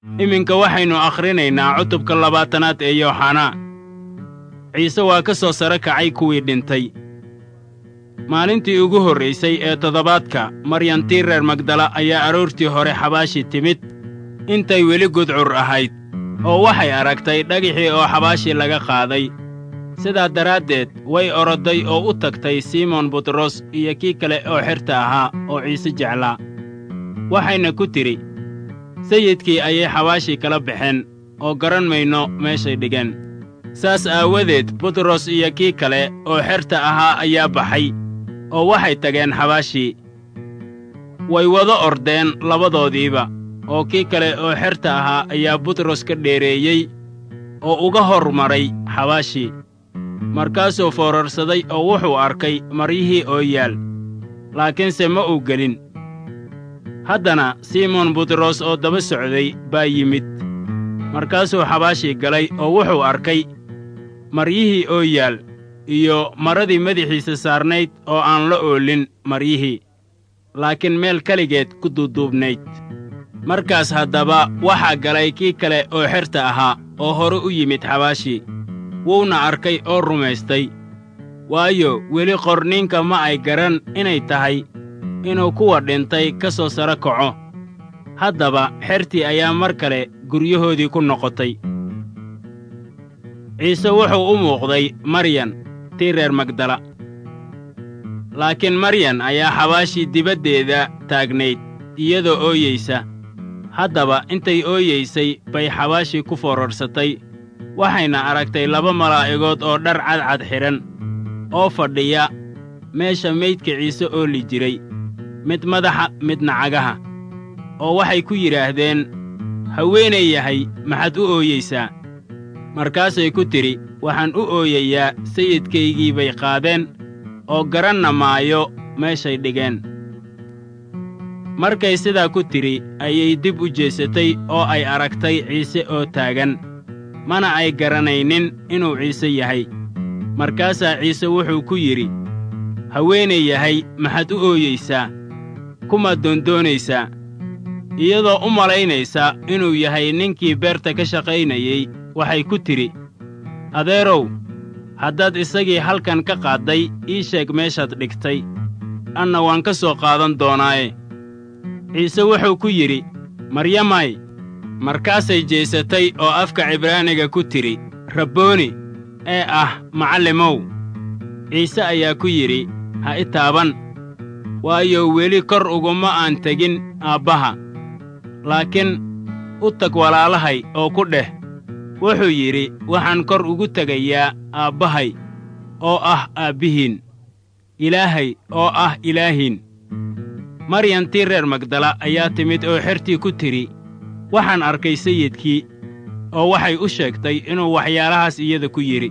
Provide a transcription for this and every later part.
iminka waxaynu akhrinaynaa cutubka labaatanaad ee yooxanaa ciise waa ka soo sare kacay kuwii dhintay maalintii ugu horraysay ee toddobaadka maryantii reer magdala ayaa aroortii hore xabaashi timid intay weli gudcur ahayd oo waxay aragtay dhagixii oo xabaashii laga qaaday sidaa daraaddeed way orodday oo u tagtay simoon butros iyo kii kale oo xerta ahaa oo ciise jeclaa waxayna ku tidhi sayidkii ayay xabaashii kala baxeen oo garan mayno meeshay dhigeen saas aawadeed butros iyo kii kale oo xerta ahaa ayaa baxay oo waxay tageen xabaashii way wada ordeen labadoodiiba oo kii kale oo xerta ahaa ayaa butros ka dheereeyey oo uga hor maray xabaashii markaasuu foorarsaday oo wuxuu arkay maryihii oo yaal laakiinse ma uu gelin haddana simoon butros oo daba socday baa yimid markaasuu xabaashii galay oo wuxuu arkay maryihii oo yaal iyo maradii madaxiisa saarnayd oo aan la oolin maryihii laakiin meel keligeed ku duuduubnayd markaas haddaba waxaa galay kii kale oo xerta ahaa oo hore u yimid xabaashii wuuna arkay oo rumaystay waayo weli qorniinka ma ay garan inay tahay inuu kuwa dhintay ka soo saro kaco haddaba xertii ayaa mar kale guryahoodii ku noqotay ciise wuxuu u muuqday maryan tii reer magdala laakiin maryan ayaa xabaashii dibaddeeda taagnayd iyadoo ooyeysa haddaba intay ooyeysay bay xabaashii ku foorarsatay waxayna aragtay laba malaa'igood oo dhar cadcad xidhan oo fadhiya meesha meydka ciise ooli jiray mid madaxa midna cagaha oo waxay ku yidhaahdeen haweenay yahay maxaad u ooyeysaa markaasay ku tidhi waxaan u ooyayaa sayidkaygii bay qaadeen oo garanna maayo meeshay dhigeen markay sidaa ku tidhi ayay dib u jeesatay oo ay aragtay ciise oo taagan mana ay garanaynin inuu ciise yahay markaasaa ciise wuxuu ku yidhi haweenay yahay maxaad u ooyeysaa kumaad doondoonaysaa iyadoo u malaynaysa inuu yahay ninkii beerta ka shaqaynayey waxay ku tidhi adeerow haddaad isagii halkan ka qaadday ii sheeg meeshaad dhigtay anna waan ka soo qaadan doonaaye ciise wuxuu ku yidhi maryamay markaasay jeesatay oo afka cibraaniga ku tidhi rabbooni ee ah macallimow ciise ayaa ku yidhi ha i taaban waayo weli kor uguma aan tegin aabbaha laakiin u tag walaalahay oo ku dheh wuxuu yidhi waxaan kor ugu tegayaa aabbahay oo ah aabbihiin ilaahay oo ah ilaahiin maryantii reer magdala ayaa timid oo xertii ku tidhi waxaan arkay sayidkii oo waxay u sheegtay inuu waxyaalahaas iyada ku yidhi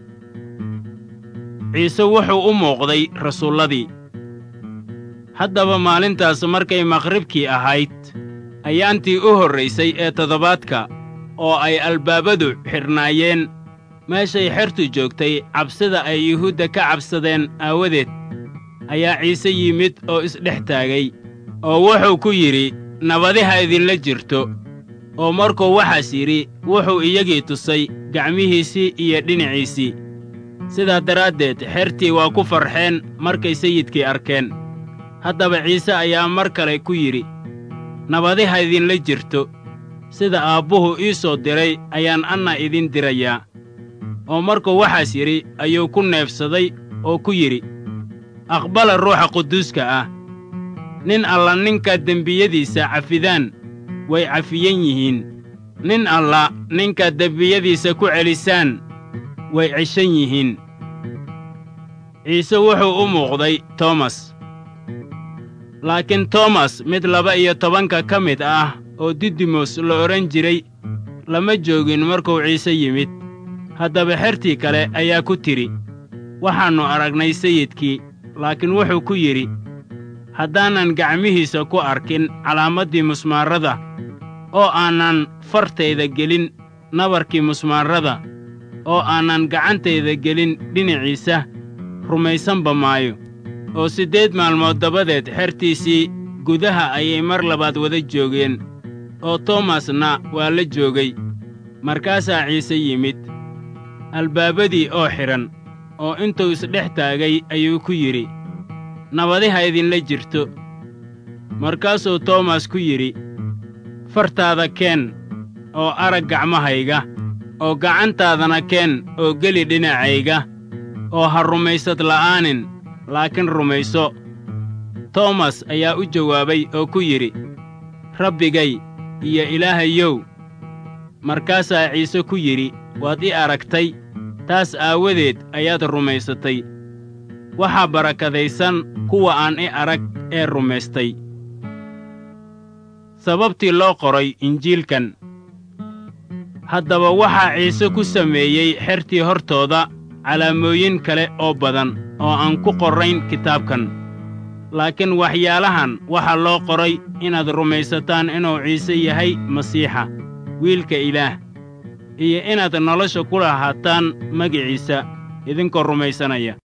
ciise wuxuu u muuqday rasuulladii haddaba maalintaas markay maqribkii ahayd ayaantii u horraysay ee toddobaadka oo ay albaabadu xidhnaayeen meeshay xertu joogtay cabsida ay yuhuudda ka cabsadeen aawadeed ayaa ciise yimid oo isdhex taagay oo wuxuu ku yidhi nabadi ha idinla jirto oo markuu waxaas yidhi wuxuu iyagii tusay gacmihiisii iyo dhinaciisii sidaa daraaddeed xertii waa ku farxeen markay sayidkii arkeen haddaba ciise ayaa mar kale ku yidhi nabadi ha idinla jirto sida aabbuhu ii soo diray ayaan anna idin dirayaa oo markuu waxaas yidhi ayuu ku neefsaday oo ku yidhi aqbala ruuxa quduuska ah nin alla ninka dembiyadiisa cafidaan way cafiyan yihiin nin alla ninka dembiyadiisa ku celisaan way ceshan yihiin ciise wuxuu u muuqday toomas laakiin toomas mid laba iyo tobanka ka mid ah oo didimos la odhan jiray lama joogin markuu ciise yimid haddaba xertii kale ayaa ku tidhi waxaannu aragnay sayidkii laakiin wuxuu ku yidhi haddaanan gacmihiisa ku arkin calaamaddii musmaarrada oo aanan fartayda gelin nabarkii musmaarrada oo aanan gacantayda gelin dhinaciisa rumaysanba maayo oo siddeed maalmood dabadeed xertiisii gudaha ayay mar labaad wada joogeen oo toomasna waa la joogay markaasaa ciise yimid albaabadii oo xidhan oo intuu isdhex taagay ayuu ku yidhi nabadi ha idinla jirto markaasuu toomas ku yidhi fartaada keen oo arag gacmahayga oo gacantaadana keen oo geli dhinacayga oo ha rumaysad la'aanin laakiin rumayso toomas ayaa u jawaabay oo ku yidhi rabbigay iyo ilaahayow markaasaa ciise ku yidhi waad i aragtay taas aawadeed ayaad rumaysatay waxaa barakadaysan kuwa aan i arag ee rumaystay sababtii loo qoray injiilkan haddaba waxaa ciise ku sameeyey xertii hortooda calaamooyin kale oo badan oo aan ku qorrayn kitaabkan laakiin waxyaalahan waxaa loo qoray inaad rumaysataan inuu ciise yahay masiixa wiilka ilaah iyo inaad nolosha ku lahaataan magiciisa idinkoo rumaysanaya